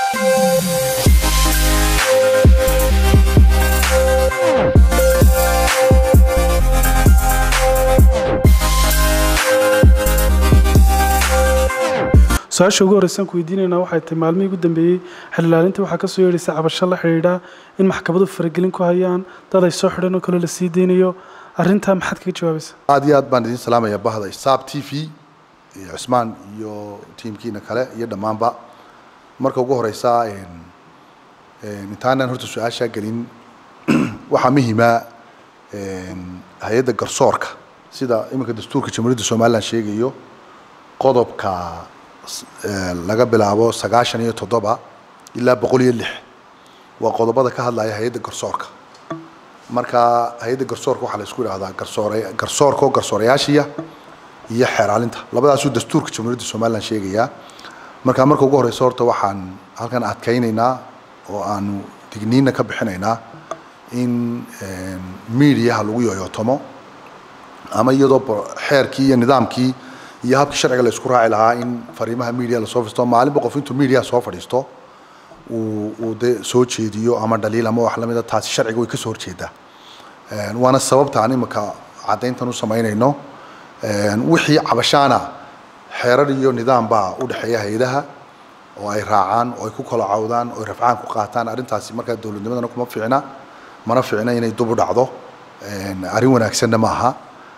su-aasha ugu horreysan ku weydiinaynaa waxay tahay maalmihii ugu dambeeyey xililaalinta waxaa kasoo yeedhaysa cabasho la xidhiidha in maxkamadu faragelin ku hayaan dad ay soo xidhan oo kale la sii deynayo arrintaa maxaad kaga jawaabaysa aad iyo aad baan idin salaamaya bahda saab t v iyo cusmaan iyo tiimkiina kale iyo dhammaanba marka ugu horeysa intaanaan horta su-aashaa gelin waxaa muhiima hay-adda garsoorka sida iminka dastuurka jamhuuriyadda somalilan sheegayo qodobka laga bilaabo sagaashan iyo toddoba ilaa boqol iyo lix waa qodobada ka hadlaya hay-adda garsoorka marka hay-adda garsoorka waxaa la isku idhahdaa garsoore garsoorka oo garsoorayaashiya iyo xeeraalinta labadaasuu dastuurka jamhuuriyadda somalilan sheegayaa marka marka ugu horeysa horta waxaan halkan adkaynaynaa oo aanu digniina ka bixinaynaa in mediaha lagu yoyootomo ama iyadoo xeerkii iyo nidaamkii iyo habkii sharciga la isku raaci lahaa in fariimaha media lasoo fadhiisto maalinba qof intuu media soo fadhiisto uu uu de soo jeediyo ama dhaliil ama wax lamida taasi sharciga way ka soo horjeedaa waana sababta aan imika caddayntan u samaynayno wixii cabashaana xeerar iyo nidaam baa u dhexeeya hay-adaha oo ay raacaan oo ay ku kala cawdaan oo ay rafcaan ku qaataan arrintaasi markaa dowladnimadana kuma fiicna mana fiicna inay dub u dhacdo arrin wanaagsanna ma aha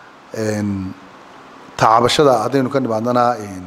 tacabashada haddaynu ka nimaadnana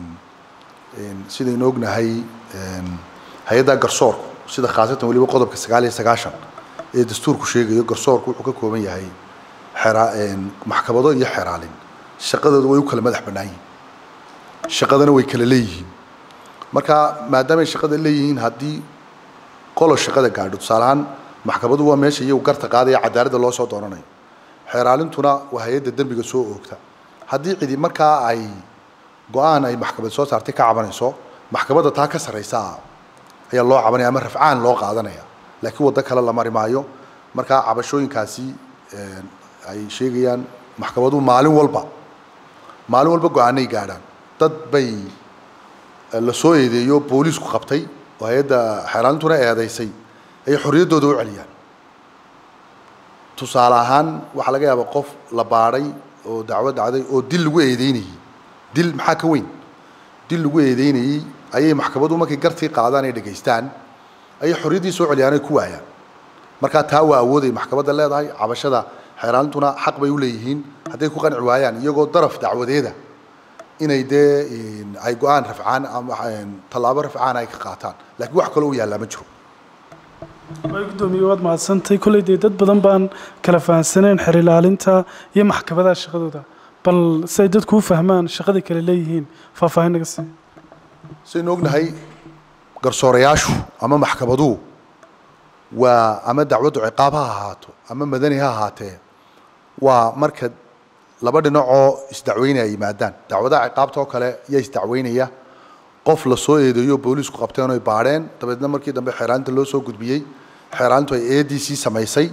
sidaynu ognahay hay-adda garsoorku sida khaasatan weliba qodobka sagaal iyo sagaashan ee dastuurku sheegayo garsoorku wuxuu ka kooban yahay xera maxkamado iyo xeraalin shaqadooda way u kala madax bannaan yihiin shaqadana way kala leeyihiin marka maadaamay shaqada leeyihiin haddii qolo shaqada gaadho tusaale ahaan maxkamadu waa meesha iyagu garta qaadaya cadaaladda loo soo doonanayo xeeraalintuna waa hay-adda dembiga soo oogta haddii cidi markaa ay go-aan ay maxkamad soo saartay ka cabanayso maxkamadda taa ka sarraysa ayaa loo cabanaya ama rafcaan loo qaadanaya laakiin waddo kale la mari maayo markaa cabashooyinkaasi ay sheegayaan maxkamaduhu maalin walba maalin walba go-aanay gaadhaan dad bay la soo eedeeyo booliisku qabtay oo hay-adda xeeraalintuna eedaysay ayay xorriyaddooda u celiyaan tusaale ahaan waxaa laga yaabaa qof la baadhay oo dacwo dhacday oo dil lagu eedeynayey dil maxaa ka weyn dil lagu eedeynayey ayay maxkamadu markay gartii qaadaan ay dhegaystaan ayay xorriyaddii soo celiyaan ay ku waayaan markaa taa waa awooday maxkamadda leedahay cabashada xeeraalintuna xaq bay u leeyihiin hadday ku qanci waayaan iyagoo daraf dacwadeeda inay dee ay go-aan rafcaan ama tallaabo rafcaan ay ka qaataan laakiin wax kaloo u yaallaa ma jiro way guddoomiye waad mahadsantay kolley dee dad badan baan kala fahansaneen xer ilaalinta iyo maxkamadaha shaqadooda bal si ay dadku u fahmaan shaqaday kale leeyihiin faahfaahin naga sii saynu ognahay garsoorayaashu ama maxkamaduhu waa ama dacwaddu ciqaab ha ahaato ama madani ha ahaatee waa marka laba dhinacoo isdacweynaya yimaadaan dacwadaha ciqaabta oo kale yaa isdacweynaya qof la soo eedeeyo booliisku qabteen oo ay baadheen dabeedna markii dambe xeeraalinta loo soo gudbiyey xeeraalintu ay a d c samaysay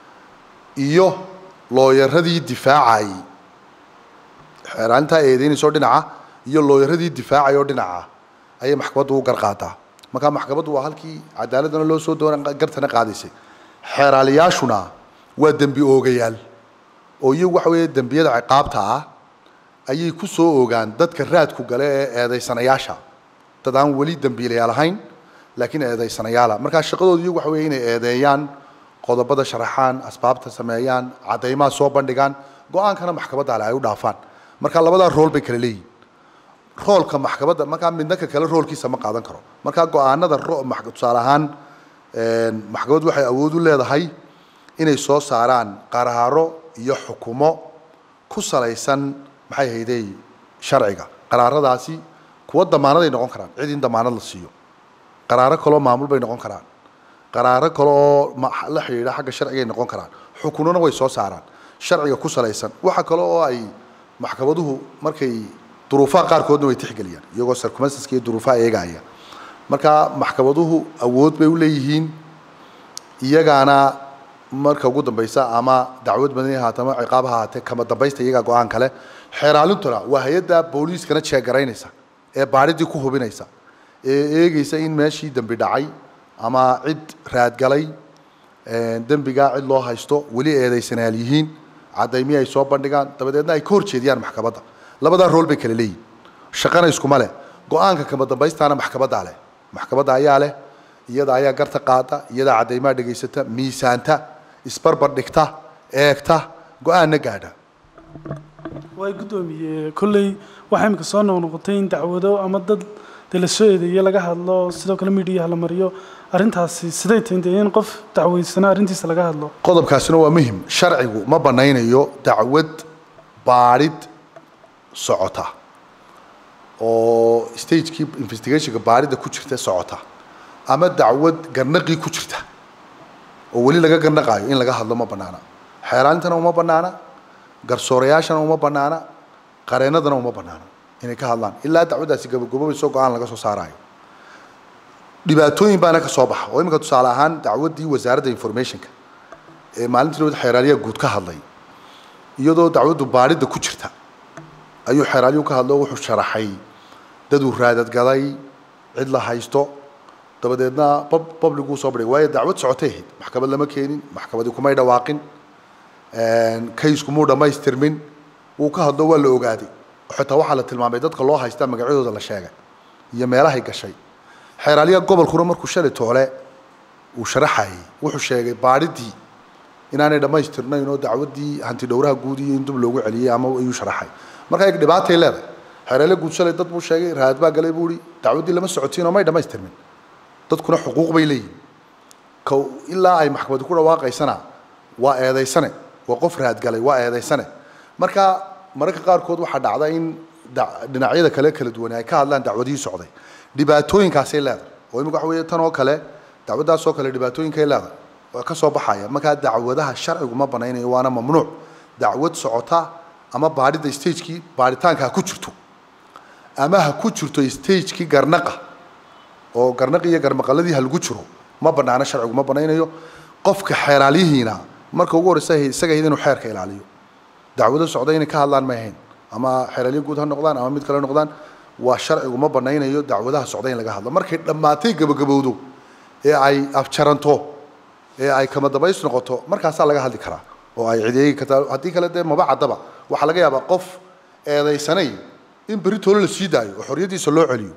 iyo looyaradii difaacayay xeeraalintaa eedeynayso dhinaca iyo looyaradii difaacay oo dhinaca ayay maxkamaddu u garqaadaa markaa maxkamaddu waa halkii cadaaladana loo soo doona gartana qaadaysay xeeraaliyaashuna waa dembi oogayaal oo iyagu waxa weeye dembiyada ciqaabta ah ayay ku soo ogaan dadka raadku gale ee eedaysanayaasha dad aan weli dembiilayaal ahayn laakiin eedaysanayaala markaa shaqadoodu iyagu waxa weeye inay eedeeyaan qodobada sharaxaan asbaabta sameeyaan caddaymaha soo bandhigaan go-aankana maxkamadda ale ay u dhaafaan marka labadaa rool bay kala leeyihin roolka maxkamadda markaa midna ka kale roolkiisa ma qaadan karo markaa go-aanada tusaale ahaan maxkamaddu waxay awood u leedahay inay soo saaraan qaraaro iyo xukumo ku salaysan maxay haydey sharciga qaraaradaasi kuwa damaanaday noqon karaan cid in damaanad la siiyo qaraaro kaloo maamul bay noqon karaan qaraaro kale oo la xidhiidha xagga sharcigay noqon karaan xukunona way soo saaraan sharciga ku salaysan waxa kale oo ay maxkamaduhu markay duruufaha qaarkoodna way tixgeliyaan iyagoo circumstanceska iyo duruufaha eegaya marka maxkamaduhu awood bay u leeyihiin iyagaana marka ugu dambaysa ama dacwad madani ahaate ama ciqaab ha ahaatee kama dambaysta iyagaa go-aan kale xeeraalintuna waa hay-adda booliiskana jeegaraynaysa ee baadhidii ku hubinaysa ee eegeysa in meeshii dembi dhacay ama cid raadgalay dembigaa cid loo haysto weli eedaysanayaal yihiin cadaymihi ay soo bandhigaan dabadeedna ay ka hor jeediyaan maxkamadda labadaa rool bay kala leeyihin shaqana iskuma leh go-aanka kama dambaystaana maxkamaddaa leh maxkamadda ayaa leh iyada ayaa garta qaada iyadaa cadaymaha dhegaysata miisaanta isbarbar dhigta eegta go-aanna gaadha way guddoomiye kolley waxaa imika soo noqnoqotay in dacwado ama dad dee la soo eedeeye laga hadlo sidoo kale midiyaha la mariyo arrintaasi siday tahay dee in qof dacweysana arrintiisa laga hadlo qodobkaasina waa muhim sharcigu ma banaynayo dacwad baadhid socota oo stagekii investigationka baadhidda ku jirta socota ama dacwad garnaqii ku jirta oo weli laga garnaqaayo in laga hadlo ma banaana xeeraantana uma banaana garsoorayaashana uma banaana qareennadana uma banaana inay ka hadlaan ilaa dacwaddaasi gabagaboobayso go-aan laga soo saaraayo dhibaatooyin baana ka soo baxa oo iminka tusaale ahaan dacwaddii wasaaradda informationka ee maalintii lawada xeeraaliyaha guud ka hadlay iyadoo dacwaddu baadhidda ku jirta ayuu xeeraaliyuhu ka hadlo wuxuu sharaxay daduu raadadgaday cid la haysto dabadeedna publicuu soo badhigay waayo dacwad socotay ahayd maxkamad lama keenin maxkamadii kumay dhawaaqin kayskumuu dhammaystirmin wuu ka hadlo waa la ogaaday xitaa waxaa la tilmaamay dadka loo haystaa magacyadooda la sheegay iyo meelahay gashay xeeraaliyaha gobolkuna markuu shalay toole uu sharaxayay wuxuu sheegay baadhidii inaanay dhammaystirnayn oo dacwaddii hanti dhowraha guud iyo in dub loogu celiyey ama ayuu sharaxay marka eeg dhibaatay leedahay xeeraaliya guud shalay dad buu sheegay raad baa galay buu ihi dacwaddii lama socotiin oo may dhammaystirmin dadkuna xuquuq bay leeyihin k ilaa ay maxkamadi ku dhawaaqaysana waa eedaysane waa qof raadgalay waa eedaysane marka mararka qaarkood waxaa dhacda in dhinacyada kale kala duwan ay ka hadlaan dacwadihii socday dhibaatooyinkaasay leedahay oo imika waxa weeye tan oo kale dacwaddaas oo kale dhibaatooyinkay leedahay waa ka soo baxaya markaa dacwadaha sharcigu ma banaynayo waana mamnuuc dacwad socota ama baadhidda stagekii baadhitaanka ha ku jirto ama ha ku jirto stagekii garnaqa oo garnaqi iyo garmaqaladii ha lagu jiro ma banaano sharcigu ma banaynayo qofka xeeraalyihiina marka ugu horeysa isaga ahayd inuu xeerka ilaaliyo dacwado socda inay ka hadlaan may ahayn ama xeeraalyo guud ha noqdaan ama mid kale noqdaan waa sharcigu ma banaynayo dacwadaha socda in laga hadlo markay dhammaatay gabagabowdo ee ay afjaranto ee ay kama dambays noqoto markaasaa laga hadli karaa oo ay cideegi kartaa haddii kale dee maba caddaba waxaa laga yaabaa qof eedaysanay in berri toolo la sii daayo oo xorriyaddiisa loo celiyo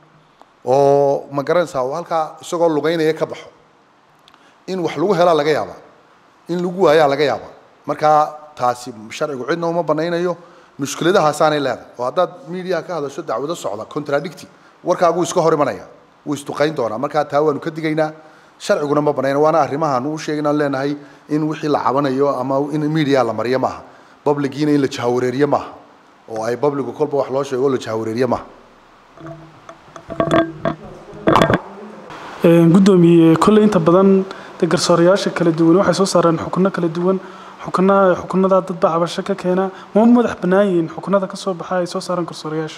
oo ma garanaysaa oo halkaa isagoo lugaynaya ka baxo in wax lagu helaa laga yaabaa in lagu waayaa laga yaabaa markaa taasi sharcigu cidna uma banaynayo mushkiladahaasaanay leedahay oo haddaad mediaha ka hadasho dacwado socda contradicti warkaaguu iska hor imanaya wuu isduqayn doonaa markaa taa waanu ka digaynaa sharciguna ma banayna waana arrimahaanu u sheegin aan leenahay in wixii la cabanayo ama in media la mariyo maaha publigiina in la jahawareeriyo maaha oo ay publigu kolba wax loo sheego oo la jahawareeriyo maaha guddoomiye kolley inta badan dee garsoorayaasha kala duwan waxay soo saareen xukuno kala duwan xukunaha xukunadaa dadba cabasho ka keena ma madax bannaan yihiin xukunada ka soo baxa ay soo saareen garsoorayaasha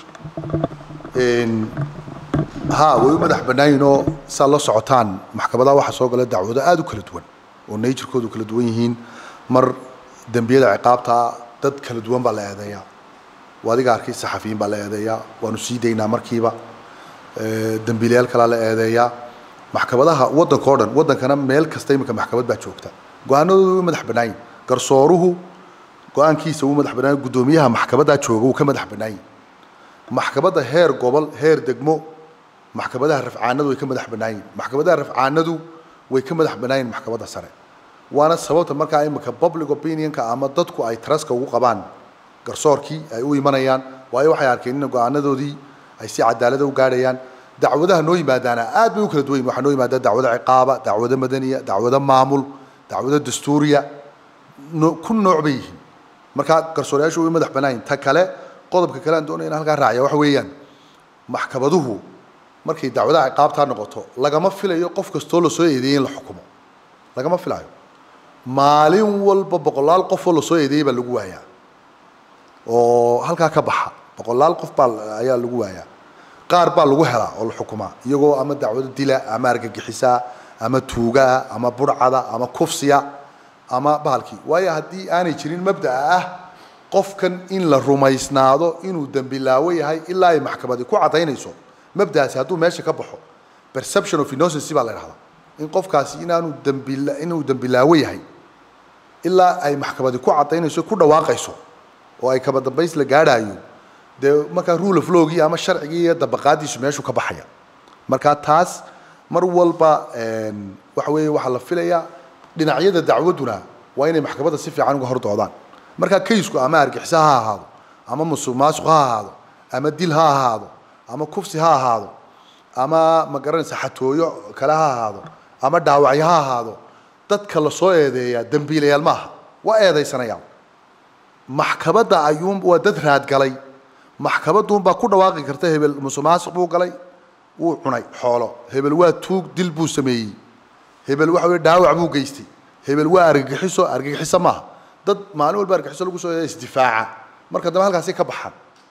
ha way u madax bannaan yihiin oo saa la socotaan maxkamadaha waxaa soo gala dacwado aada u kala duwan oo naturkoodu kala duwan yihiin mar dembiyada ciqaabta dad kala duwan baa la eedeeyaa waa adiga arkay saxafiyiin baa la eedeeyaa waanu sii daynaa markiiba dembiilayaal kalaa la eedeeyaa maxkamadaha waddanka o dhan waddankana meel kasta iminka maxkamad baa joogta go-aanadoodu way madax bannaan yihin garsooruhu go-aankiisa wuu madax bannaan guddoomiyaha maxkamaddaa jooga wuu ka madax bannaan yihin maxkamadda heer gobol heer degmo maxkamadaha rafcaanadu way ka madax bannaan yihin maxkamadaha rafcaanadu way ka madax bannaan yihin maxkamadda sare waana sababta markaa iminka public opinionka ama dadku ay traska ugu qabaan garsoorkii ay u imanayaan waayo waxay arkeen in go-aanadoodii ay si cadaalada u gaadhayaan dacwadaha noo yimaadaana aad bay u kala duwan yihin waxaa noo yimaada dacwado ciqaaba dacwado madaniya dacwado maamul dacwado dastuuriya no ku nooc bay yihiin markaa garsoorayaashu way madax bannaan yihin ta kale qodobka kale aan doonaya in halkaa raaciya waxa weeyaan maxkamaduhu markay dacwadaha ciqaabtaa noqoto lagama filayo qof kastoo lasoo eedeeyey in la xukumo lagama filayo maalin walba boqolaal qofoo lasoo eedeeyey baa lagu waayaa oo halkaa ka baxa boqolaal qof baa ayaa lagu waayaa qaar baa lagu helaa oo la xukumaa iyagoo ama dacwado dila ama argagixisaa ama tuugaa ama burcada ama kufsiya ama bahalkii waayo haddii aanay jirin mabda'a ah qofkan in la rumaysnaado inuu dembilaawo yahay ilaa ay maxkamadi ku caddaynayso mabdaasi hadduu meesha ka baxo perception of innocency baa la idhahdaa in qofkaasi inaanu dambila inuu dambilaawo yahay ilaa ay maxkamadi ku cadaynayso ku dhawaaqayso oo ay kaba dambays la gaadhaayo dee markaa rule of lawgii ama sharcigii iyo dabaqaadiisu meeshu ka baxaya marka taas mar walba waxa weeye waxaa la filayaa dhinacyada dacwaduna waa inay maxkamadda si fiican uga hor doodaan markaa kaysku ama argixisa ha ahaado ama musuq maasuq ha ahaado ama dil ha ahaado ama kufsi ha ahaado ama ma garanaysa xatooyo kale ha ahaado ama dhaawacyo ha ahaado dadka lasoo eedeeyaa dembiilayaal ma aha waa eedaysanayaan maxkamadda ayuun waa dad raadgalay maxkamaduunbaa ku dhawaaqi karta hebel musuq maasuq buu galay wuu cunay xoolo hebel waa tuug dil buu sameeyey hebel waxa weye dhaawac buu geystay hebel waa argagixiso argagixiso maaha dad maalin walba argagixiso lagu soo eedeya isdifaaca marka dambe halkaasi ka baxan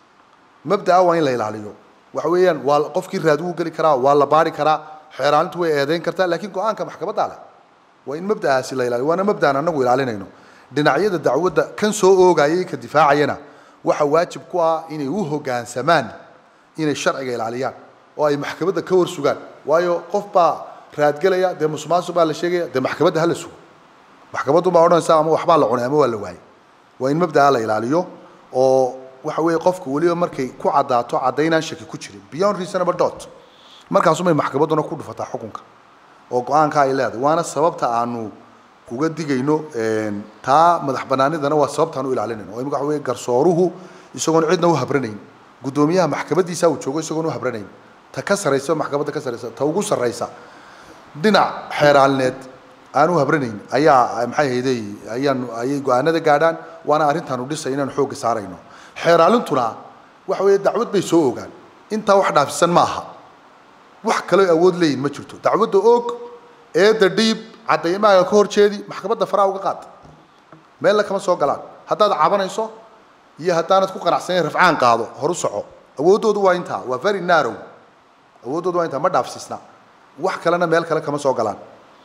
mabdaa waa in la ilaaliyo waxa weeyaan waa qofkii raad wuu geli karaa waa la baari karaa xeeraalintu way eedeyn kartaa laakiin go-aanka maxkamadda leh waa in mabda'aasi la ilaaliyo waana mabda'an annagu ilaalinayno dhinacyada dacwadda kan soo oogayay ka difaacayana waxa waajib ku ah inay u hoggaansamaan inay sharciga ilaaliyaan oo ay maxkamadda ka war sugaan waayo qof baa raadgelaya dee musuqmaasuq baa la sheegaya dee maxkamadda hala sugo maxkamaddu baa odhanaysa ama waxbaa la cunay ama waa la waayay waa in mabda'a la ilaaliyo oo waxa weeye qofku weliba markay ku caddaato caddaynaan shaki ku jirin beyond reasonable dot markaasumay maxkamadduna ku dhufataa xukunka oo go-aanka ay leedahay waana sababta aanu uga digayno taa madax banaanidana waa sababtaan u ilaalinayno oo imika waxa weye garsooruhu isagoon cidna u habranayn guddoomiyaha maxkamadiisa uu joogo isagoon u habranayn ta ka sarraysa maxkamadda ka sarraysa ta ugu sarraysa dhinac xeeraalineed aan u habranayn ayaa maxay hayday ayaan ayay go-aanada gaadhaan waana arrintaanu dhisay inaanu xoogga saarayno xeeraalintuna waxa weeye dacwad bay soo ogaan intaa wax dhaafisan ma aha wax kaloo awood leeyihin ma jirto dacwadda og eedda dhiib caddaymaha ka hor jeedi maxkamadda faraha uga qaad meella kama soo galaan haddaad cabanayso iyo haddaanad ku qanacsanayn rafcaan qaado horu soco awooddoodu waa intaa waa very narrow awooddoodu waa intaa ma dhaafsiisna wax kalena meel kale kama soo galaan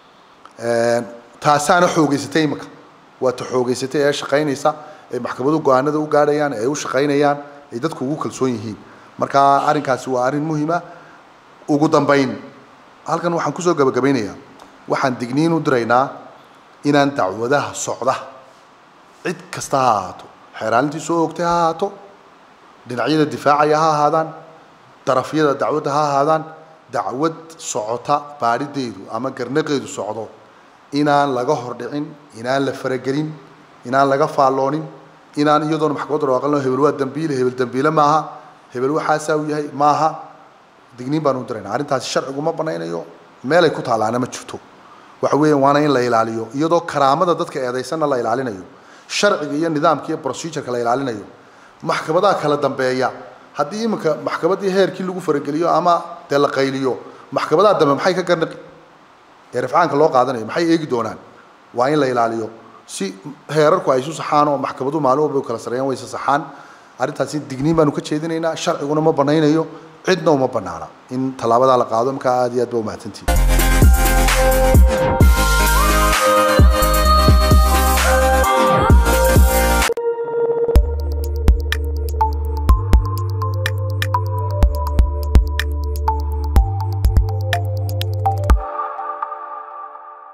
taasaana xoogeysatay imika waa ta xoogeysatay ee shaqaynaysa ee maxkamadu go-aanada u gaadhayaan ee u shaqaynayaan ay dadku ugu kalsoon yihiin marka arrinkaasi waa arrin muhiima ugu dambayn halkan waxaan kusoo gabagabaynayaa waxaan digniin u diraynaa inaan dacwadaha socda cid kasta ha ahaato xeeraalintii soo oogtay ha ahaato dhinacyada difaacaya ha ahaadaan darafyada dacwadda ha ahaadaan dacwad socota baadhideedu ama garnaqeedu socdo inaan laga hordhicin inaan la faragelin inaan laga faalloonin inaan iyadoona maxkamadda dhawaaqan loo hebel waa dambiile hebel dambiile maaha hebel waxaasaa uu yahay maaha digniin baan u diraynaa arrintaasi sharcigu ma banaynayo meelay ku taalaana ma jirto waxa weeyaan waana in la ilaaliyo iyadoo karaamada dadka eedaysanna la ilaalinayo sharciga iyo nidaamka iyo procedureka la ilaalinayo maxkamadaha kala dambeeya haddii iminka maxkamaddii heerkii lagu farageliyo ama dee la qayliyo maxkamadaha dambe maxay ka garnaqi ee rafcaanka loo qaadanayo maxay eegi doonaan waa in la ilaaliyo si heerarku ay isu saxaan oo maxkamadu maalin walba u kala sareeyaan way isa saxaan arrintaasi digniin baanu ka jeedinaynaa sharciguna ma banaynayo cidna uma banaana in tallaabadaa la qaado markaa aad iyo aad ba umahadsantihi